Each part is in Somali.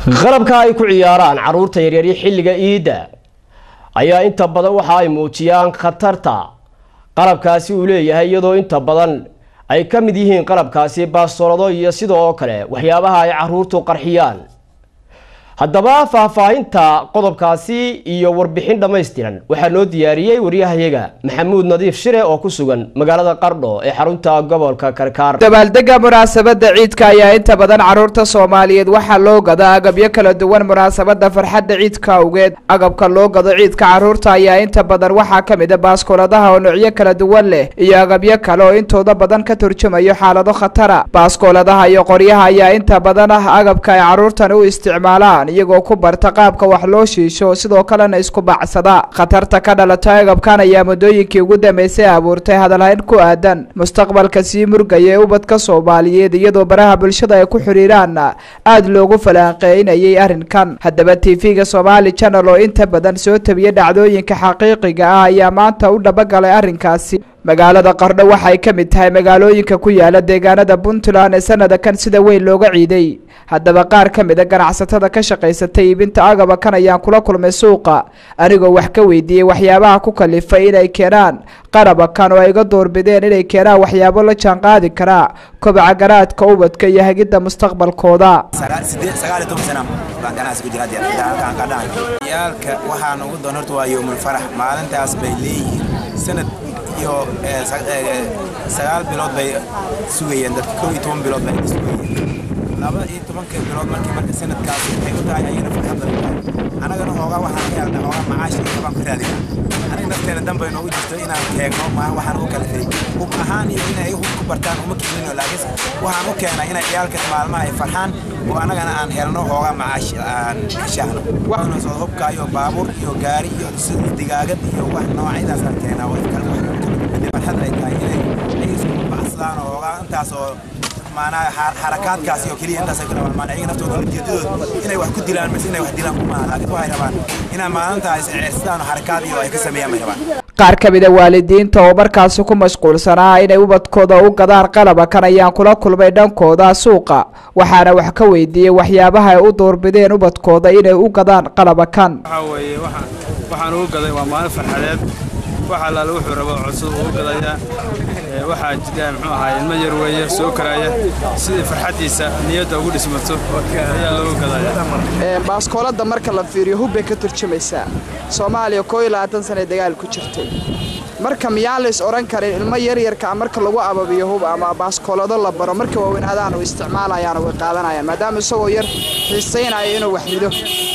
qalabka ay ku ciyaaraan caruurta yaryari xilliga iidda ayaa inta badan waxa ay muujiyaan khatarta qalabkaasi uu leeyahay iyadoo inta badan ay ka mid yihiin qalabkaasi baastoolado iyo sidoo kale waxyaabaha ay caruurtu qarxiyaan haddaba faahfaahinta qodobkaasi iyo warbixin dhammaystiran waxaa noo diyaariyey waryahayaga maxamuud nadiif shire oo ku sugan magaalada qardho ee xarunta gobolka karkaar dabaaldega munaasabada ciidka ayaa inta badan caruurta soomaaliyeed waxaa loo gada agabyo kala duwan munaasabada farxadda ciidka awgeed agabka loo gado ciidka caruurta ayaa inta badan waxaa ka mid a baaskooladaha oo noocyo kala duwan leh iyo agabyo kale oo intooda badan ka turjumayo xaalado khatara baaskooladaha iyo qoryaha ayaa inta badan ah agabka ay caruurtan u isticmaalaan iyagoo ku barta qaabka wax loo shiisho sidoo kalena isku bacsada khatarta ka dhalata agabkan ayaa muddooyinkii ugu dambeysay abuurtay hadalhayn ku aadan mustaqbalka sii murgaya ee ubadka soomaaliyeed iyadoo baraha bulshada ay ku xiriiraan aada loogu falaanqeynayay arrinkan haddaba tv-ga somaali channel oo inta badan soo tabiya dhacdooyinka xaqiiqiga ah ayaa maanta u dhabagalay arrinkaasi magaalada qardho waxay ka mid tahay magaalooyinka ku yaala deegaanada puntland ee sanada kan sida weyn looga ciiday haddaba qaar ka mid a ganacsatada ka shaqaysatay iibinta agaba kan ayaan kula kulmay suuqa anigoo wax ka weydiiyey waxyaabaha ku kalifay inay keenaan qaraba kan oo ay iga doorbideen inay keenaan waxyaabo la jaanqaadi karaa kobaca garaadka ubadka iyo hagidda mustaqbalkooda yaalka waxaan ugu doon horta waa yowmul farax maalintaas bay leeyihiin sanad iyo sagaal bilood bay sugayeen dadka kow iyo toban bilood bay sugayeen laba iyo tobanka bilood markii marka sanadkaas waxay u tahay ayana farxadda annagana hoogaa waxaan ka helnay hoogaa macaash iyo kabaan ka raadina aniga nafteena danbay noogu jirto inaan teegno waxaan ugu kala fay hub ahaan iyo inay hub ku bartaan uma keenino laakiin waxaan u keenay inay ciyaalka maalmaha ay farxaan oo annagana aan helno hoogaa macaash aan heshaahno waxaana soo hubka iyo baabuur iyo gaari iyo digaagad iyo wax noocyadaas aan keenaa farxad ay tahay inay ay isku baxsadaan oo hoogaa intaas oo maanaha xarakaadkaas iyo keliya intaas ay ku rabaan maana iyaga naftooda ujeedadooda inay wax ku dilaan mise inay wax dilaan kuma laakiin waxay rabaan inay maalinta isceersadaan oo xarakaad iyo ay ka sameeyaan bay rabaan qaar ka mid a waalidiinta oo markaasi ku mashquulsanaa inay ubadkooda u gadaan qalaba kan ayaan kula kulmay dhankooda suuqa waxaana wax ka weydiiyey waxyaabaha ay u doorbideen ubadkooda inay u gadaan qalaba kan waxaa weeye waxaan ugu gaday waa maalin farxadeed wax allaale wuxuu rabo cusub uu gadayaa waxaa jira muxuu ahaa ilmo yar weeye soo karaya sidii farxaddiisa niyadda ugu dhismato ayaa loogu gadaya baaskoolada marka la fiiriyo hubbay ka turjumaysaa soomaaliya koo iyo labaatan sanay dagaal ku jirtay marka miyaan lays odhan karin ilmo yaryarkaa marka lagu ababiyo hub ama baaskoolado la baro marka waaweynadaan u isticmaalayaan way qaadanayaan maadaama isagoo yar xiisaynaya inuu wax rido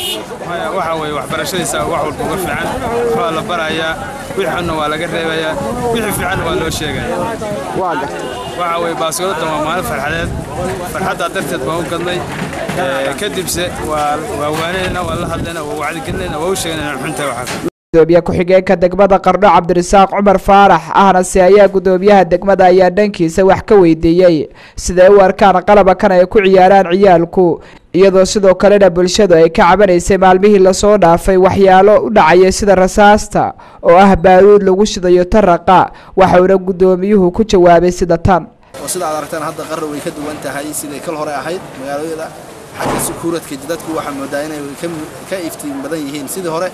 waxaa weeye waxbarashadiisa wax walba uga fiican waxbaa la barayaa wixii xunna waa laga reebayaa wixii fiicanna waa loo sheegaya waa gartay waxaa weeye baaskooladan waa maalin farxadeed farxaddaa darteed baan u gadnay kadibse waa waanayna waa la hadlayna waa wacdigelinayna waa u sheegnayna xuntahay waxaa gudoomiye ku-xigeenka degmada qardho cabdirasaaq cumar faarax ahnase ayaa gudoomiyaha degmada ayaa dhankiisa wax ka weydiiyey siday u arkaan qalaba kan ay ku ciyaaraan ciyaalku iyadoo sidoo kalena bulshadu ay ka cabanaysay maalmihii lasoo dhaafay waxyaalo u dhacaya sida rasaasta oo ah baaruud lagu shidayo taraqa waxauna gudoomiyuhu ku jawaabay sida tan oo sida aad aragtaan hadda qarra way ka duwan tahay siday kal hore ahayd magaalooyada xagga sukuuradka dadku waxaa moodaa inay ka iftiin badan yihiin sidii hore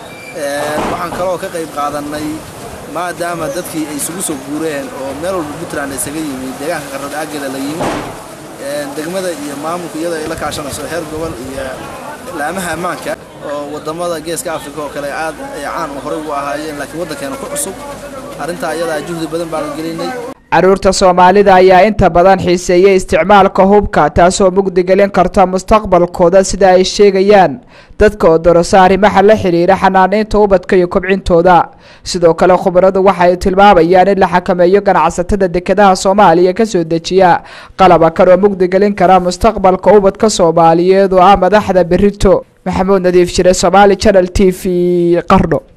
waxaan kaloo ka qayb qaadannay maadaama dadkii ay isugu soo guureen oo meel walba puntland isaga yimi deegaanka qarrad aagela la yimi degmada iyo maamulka iyadoo ay la kaashanayso heer gobol iyo laamaha ammaanka oo waddamada geeska afrika oo kale aad ay caan horey ugu ahaayeen laakiin waddankeena ku cusub arrintaa iyadaa juhdi badan baanu gelinay caruurta soomaalida ayaa inta badan xiiseeyay isticmaalka hubka taasoo mugdigelin karta mustaqbalkooda sida ay sheegayaan dadka oo dorosa arrimaha la xiriira xanaanaynta ubadka iyo kobcintooda sidoo kale khubaradu waxay tilmaamayaan in la xakameeyo ganacsatada dekedaha soomaaliya kasoo dejiya qalaba kan oo mugdigelin kara mustaqbalka ubadka soomaaliyeed oo ah madaxda berito maxamuud nadiif jire somaali channel t v qardho